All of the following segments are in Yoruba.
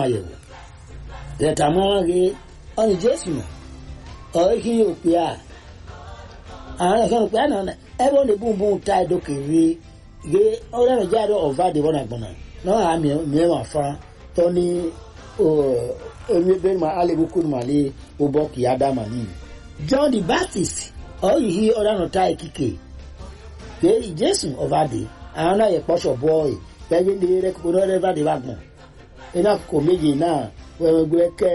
àyẹ̀wò tẹ̀tà mọ́ wọn rí ọ̀nì jésù nà ọ̀rẹ́ kí yóò pè á àwọn ẹ̀kọ́ pè á nà ẹ̀rọ ní bùnbùn ta ìdókè rí rí ọ̀rẹ́ rẹ̀ jáde ọ̀fà dè wọ́n àgbọ̀nà náà à mìíràn fa tọ́ ní omi bẹ́ẹ̀ ma alẹ́bù kúrò mà lé ọbọ̀ kì í á dá mà ní. john the baptist ọ̀yì hí ọ̀rẹ́ nà ta ìkíkè pé jésù ọ̀fà dè àwọn náà yẹ pọ́ṣọ̀ bọ́ọ̀ì pẹ́ẹ́bí ní rẹ̀ kó rẹ̀ bá dé bá gbọ̀n iná kò méjì náà wẹ́wẹ́ gbé kẹ́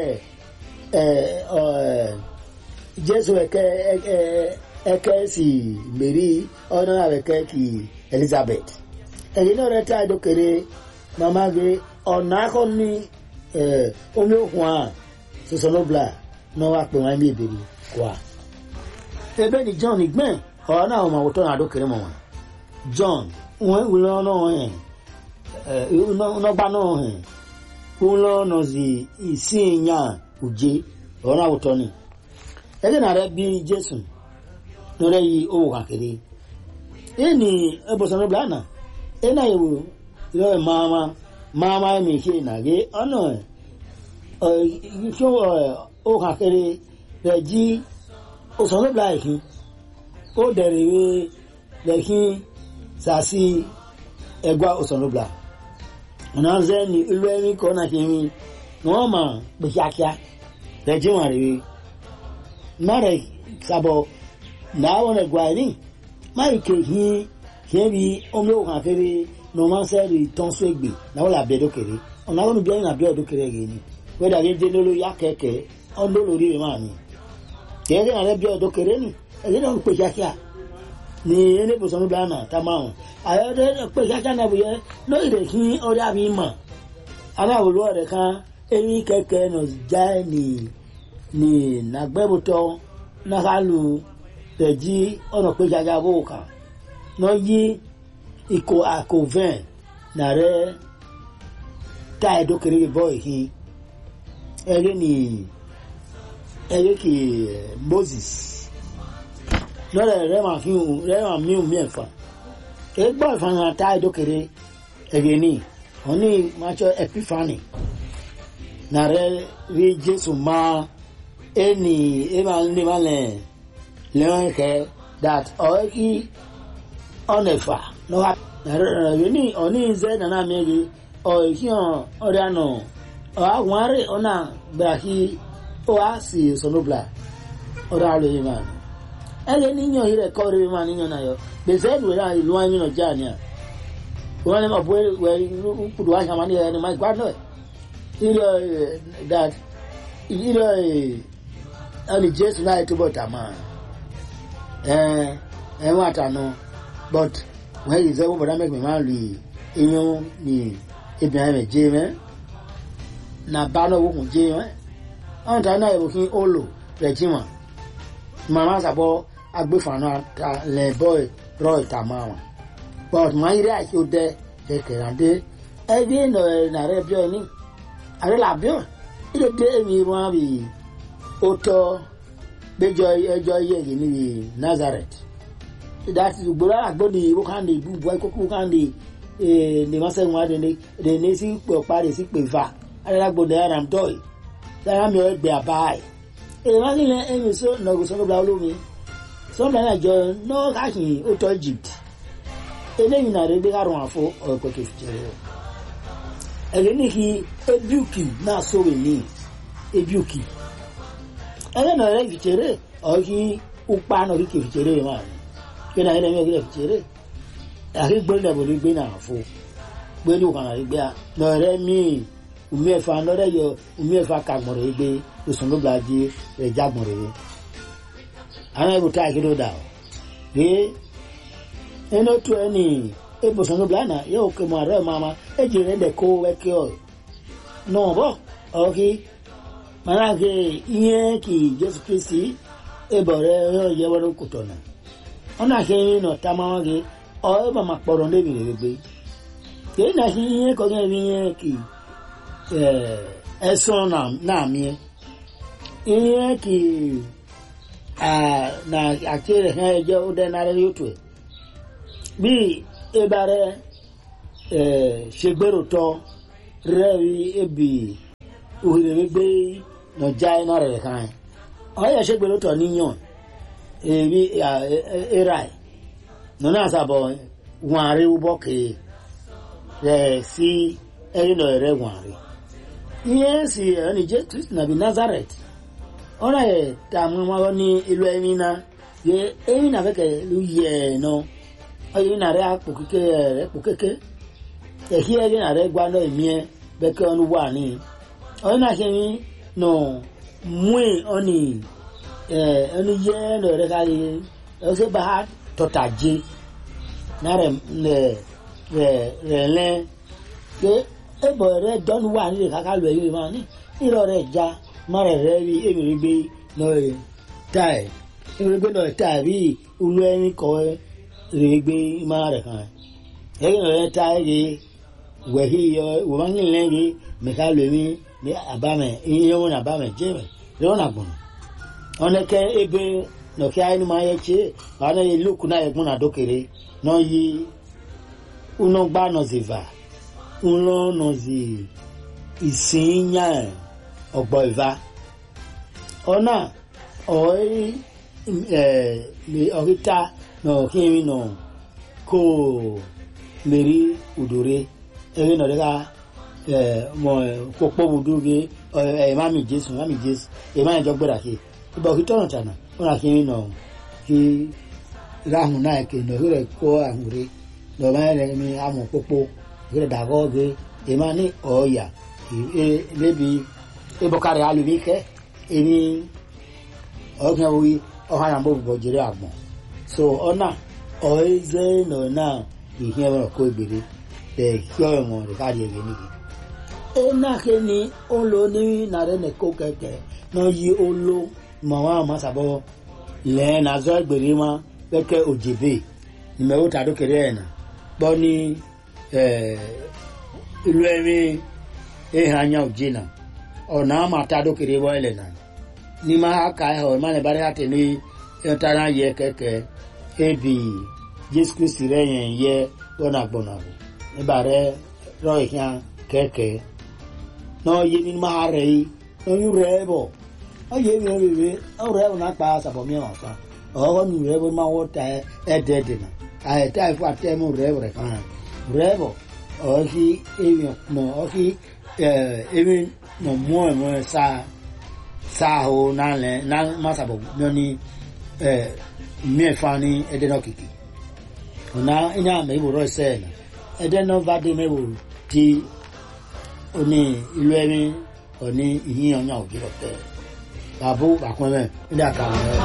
ẹ̀ jésù ẹ̀kẹ́ ẹ̀kẹ́ sì mèrí ọ̀nà àwẹ̀kẹ́ kì elizabeth ẹ̀yìn náà rẹ̀ tá ìdókèrè màmá gbé ọ̀nà akọ ní omi òkun à sọsọlọ́bla náà wà pé wọ́n ń bí ìbèrè wà. ebe ni john gbẹ̀n ọ̀rọ̀ náà wọ́n máa wọ́tọ́ náà àdókèrè mọ̀ wọn john wọ́n wúlọ́ náà hẹ̀ nọgba náà hẹ̀ wúlọ́ náà sì ìsìn yàn òjé ọ̀rọ̀ náà wọ́tọ́ ni ẹgbẹ́ náà rẹ̀ bí jésù lọ́rẹ́ yìí owó kàkiri ini ebosonobla na ina yewu ìlọ́wẹ̀ máama máama ẹ̀mí ṣe ìnàgé ọ̀nà ìṣó owó kàkiri rẹ̀ jí osonobla ìhín ó dẹ̀rẹ̀ wé lẹ́hìn sàásì ẹgbà osonobla ọ̀nà ṣẹ́ ni ìlú ẹ̀mí kọ́ náà ṣe mi wọ́n mà pè kíákíá rẹ̀ jí wọn rẹ̀ wé mẹ́rẹ̀ sábọ̀ láwọn ẹ̀gbà ẹ̀rí máyì kéhì kébi omi òkun àkèrè nọmọsẹ́rì tọ́nsó ègbè náwó làbí ẹ̀dọ́kẹ̀rẹ́ ọ̀nà àwọn olùbíyàn nàbí ẹ̀dọ́kẹ̀rẹ́ yìí ni wẹ́dà yé dé lórí yá kẹ̀kẹ́ ọ̀dọ́ lórí rẹ̀ máa ní. kẹ́kẹ́ náà rẹ̀ bí ẹ̀dọ́kẹ̀rẹ́ ni ẹ̀dẹ́ náà ń pè kíákíá ní ẹnẹ́bùsọ̀ níbi àná tá máa hàn àyọ̀dẹ́ pè kíákíá náà bùyẹ lórí rẹ̀ kí ọ̀rẹ́ àmì mọ̀ aláwòlú ọ̀rẹ́ kan ẹ̀yìn kẹ̀kẹ́ nà já ní ní nàgbẹ́bùtọ̀ náà tẹ̀jí ọ̀nà pé jaja bó kà nọ yí ikọ̀ àkọ́vẹ́n nàrẹ́ tá ẹ̀dọ́kẹ̀rẹ́ bọ́ ìhín ẹ̀rẹ́ ni ẹ̀rẹ́ kì moses lọ́rẹ̀ rẹ̀ máa fi hùn rẹ̀ máa mí hùn mẹ́fà ẹgbọ́n ìfàhàn tá ẹ̀dọ́kẹ̀rẹ́ ẹ̀rẹ́ ni wọ́n ní máṣọ epiphany nàrẹ́ rí jésù máa ẹni ẹ máa ń ní máa lẹ̀ lẹ́wọ̀n kẹ́ that ọ̀rẹ́ kí ọ̀nà ẹ̀fà lọ́wọ́ ẹ̀rọ ní ọ̀ní ìzẹ́ nana mẹ́rin ọ̀rẹ́ kí ọ̀rẹ́ àná ọ̀hún àárẹ̀ ọ̀nà gbà kí ó wá sí sọ̀nùbla ọ̀rẹ́ àlọ́ yìí máa ẹ̀rẹ́ níyàn yìí rẹ̀ kọ́ ọ̀rẹ́ máa níyàn náà yọ gbèsè ẹ̀dùn rẹ̀ ìlú wọn yìí nà já ni à wọ́n ní ọ̀bọ̀ wẹ̀ kùdù wá sàmánì ẹ̀ ní máa gbádùn ẹ̀ ilẹ̀ that ilẹ̀ ẹni jésù náà túbọ̀ tà máa ẹ̀wọ̀n àtànà but wọ́n yìí sẹ́wọ́n bọ̀dá mẹ́gbẹ̀ẹ́ máa lè iyún ní ibi àmì jẹ́ mẹ́ na bá náà wọ́n jẹ́ mẹ́ wọ́n tà náà yẹ̀wò kí ó lò rẹ̀ jí wọn màmá sàbọ̀ agbèfànà lẹ̀ bọ́ rọ̀ ìta máa wọn but wọ́n yìí rẹ̀ àti ó dẹ́ kẹ̀kẹ́rẹ́ dé ẹbí nà rẹ̀ bíọ́ ní àrẹ làbíọ́ ilé dé èmi wọn bì ó tọ́ gbẹjọ ẹjọ yẹ yìí ní nazareth dati gbọ́dọ̀ àgbọdì wọkàndé búbu ẹkọkọ wọkàndé ní wọn sẹwọn adé ní ní sí pé ọpa rẹ sí pé va adélágbọdọ ẹram tọy sára mi ọgbẹ àbáyé èyí wọn nílẹ ẹyìn sọ nọgù sọgbà olómi sọgbà náà jọ náà káàkiri ó tọ egypt eléyìí náà rẹ gbé kárùn àfọ ọkọ kẹfìjẹrẹ o ẹgbẹ ní kí ebiuki náà sọwọ ní ebiuki ẹgbẹ náà rẹ fìjẹrẹ ọkì upa náà kí kẹfìjẹrẹ máa ní kí náà ẹlẹ́mí ọ̀gẹ́dẹ̀ fìjẹrẹ àti gbé náà bòlí gbé náà fò gbé ní òkànnà yìí gbé a lọ́rẹ́ míì umi ẹ̀fà lọ́rẹ́ yọ umi ẹ̀fà kagbọ̀rọ̀ yìí gbé oṣùn ló gbàdí rẹ̀ jágbọ̀rọ̀ yìí àwọn ẹ̀rù tá àkìlọ̀ dà ọ́ gbé ẹni tó ẹni ebùsùn ló gbàdá yóò kí mu àrẹ mama èjì rẹ̀ dẹ̀ kó wẹ́kẹ́ ọ̀ náà bọ̀ ọ̀kí màrà kí ihe kì jésù kristi ebọ̀ rẹ̀ yóò yẹ wọ́n kò tọ̀nà ọ̀nà àkẹ́yìn náà tá máa wọ́n kí ọ̀ ẹ̀ bá máa pọ̀rọ̀ lébi rẹ̀ gbé kìí na hi ihe kọjá ibi ihe kì ẹsùn náà mìí ihe kì na àkéré hàn ẹjọ́ ó dẹ́ nára yóò tó ẹ̀ bí ebàrẹ̀ ṣègbèrò tọ́ rẹ̀ rí ebi òhèrè gbé nọjà iná rẹ̀ kan ẹ̀ ọ̀yẹ̀ ṣe gbèrò tọ̀ níyàn èmi era ẹ̀ nínú àṣàbọ̀ wọn àrí wúbọ̀ kèé rẹ̀ sí ẹ̀yìn lọ rẹ̀ wọn àrí ihe si ẹni jẹ́ kristi nàbí nazareth ọ̀nà ẹ̀ tààmú wọn ní ìlú ẹ̀mí náà yẹ ẹ̀mí náà fẹ́kẹ̀ ló yẹ ẹ̀ náà ọ̀yẹ̀ náà rẹ̀ àpò kéke rẹ̀ pò kéke ẹ̀hí ẹ̀rí náà rẹ̀ gbá náà ẹ̀mí ẹ̀ bẹ́kẹ́ ọ̀nù wà ní ọ̀yẹ̀ náà ṣe ní nà mú ọ̀nì ẹni yẹ ẹ̀nà rẹ̀ ká yẹ ẹ̀ṣẹ̀ bá tọ̀tà jẹ náà rẹ̀ rẹ̀ lẹ́ pé ẹ̀bọ̀ rẹ̀ dọ́nu wà nílẹ̀ káká lọ ẹ̀yìn máa ní ìrọ̀ rẹ̀ já má rẹ̀ rẹ̀ rí èmi rí gbé náà rẹ̀ tá ẹ̀ èmi rí gbé náà tá ẹ̀ bí olú ẹni kọ́ rí gbé má rẹ̀ kàn ẹ̀yìn rẹ̀ tá ẹ̀ rí wẹ̀hí wọ́n máa ń lẹ́ rí mẹ́ká lọ ẹ̀mí ní àbámẹ̀ ìyẹn wọn àbámẹ̀ jẹ́ rẹ̀ lọ́wọ́n àgbọ̀n ọ̀nẹ́kẹ́ ebe nọ̀kẹ́ ayé ni máa yẹ kye wàá náà yẹ lókun náà yẹ gbọ́n àdókèrè náà yí unọgbà nọ̀zìvà ńlọ nọ̀zì ìsìnyà ọ̀gbọ̀ ìvà ọ̀nà ọ̀rí ọ̀ríta nọ̀kírin nọ̀ kó mèrí udòrè ẹ̀rí nọ̀rẹ́ká mọ̀ kókó wùdúgé ẹ̀ mami jésù mami jésù ẹ̀ máa ń jọ gbéra kí ìbọn kí tọ̀nà tànà wọn àti yín nọ kí ráhùn náà kì nọ kí rẹ kó àhùn rí lọ máa rẹ mi àmọ pópó kí rẹ dàgọ́ gé èèmà ní ọ̀ọ́yà lébi ìbọ̀kárẹ̀ alùmí kẹ́ èmi ọ̀gbìn wí ọ̀hán àbọ̀ bọ̀ jẹrẹ àgbọ̀n so ọ̀nà ọ̀ẹ́zẹ́ nọ náà ìhìn ẹ̀rọ kó ìgbèrè bẹ̀ kí ọ̀rọ̀ wọn rẹ̀ káàdì ẹ̀gẹ́ nìyí. ó náà ké ni ó lo ní nàrẹ́ nìkó kẹ̀kẹ́ náà yí ó lo mọ̀wá àmásàbọ̀ lẹ́ẹ̀ nàzọ́ ẹgbẹ̀rẹ̀ wọn pẹ́kẹ́ òjèbè ìmẹ̀wò tàdó kéré ẹ̀ nà gbọ́ ní ìlú ẹ̀mí ìhàn anya òjì nà ọ̀nà àmà tàdó kéré wọ́n ẹ̀lẹ̀ nà ní máa ka ẹ̀ ọ̀ ìmọ̀lẹ̀ bá dẹ́ àti ní ẹ̀ta náà yẹ kẹ̀kẹ́ ebi jésù kristi rẹ̀ yẹn yẹ lọ́nà gbọ̀nà bò nígbà rẹ̀ rọ̀ ìhàn kẹ̀kẹ́ náà yé ní máa rẹ̀ yìí náà yún rẹ̀ bọ̀ ọyẹ mi ò rèé ọrọ ẹ wọn pa sàbọ mìíràn kan ọwọ mi rẹ bó máa wọ ta ẹdẹ dènà àyẹtẹ àìfọ àtẹmú rẹ rẹ kan rẹ bọ ọkì èmi nọ ọkì èmi nọ mú ẹ mú ẹ sá sá o nálẹ ná má sàbọ mìíràn ní mìíràn ní ẹdẹ náà kìkì ọ̀nà ẹ̀yà mẹ́wò rọ ẹsẹ̀ ẹ̀ ẹdẹ náà bá dé mẹ́wò tí oní ìlú ẹ̀mí ọ̀ní ìyíyan yàn òjì rọ̀ tẹ́ babu bakumẹ ndé àkàrà rẹ.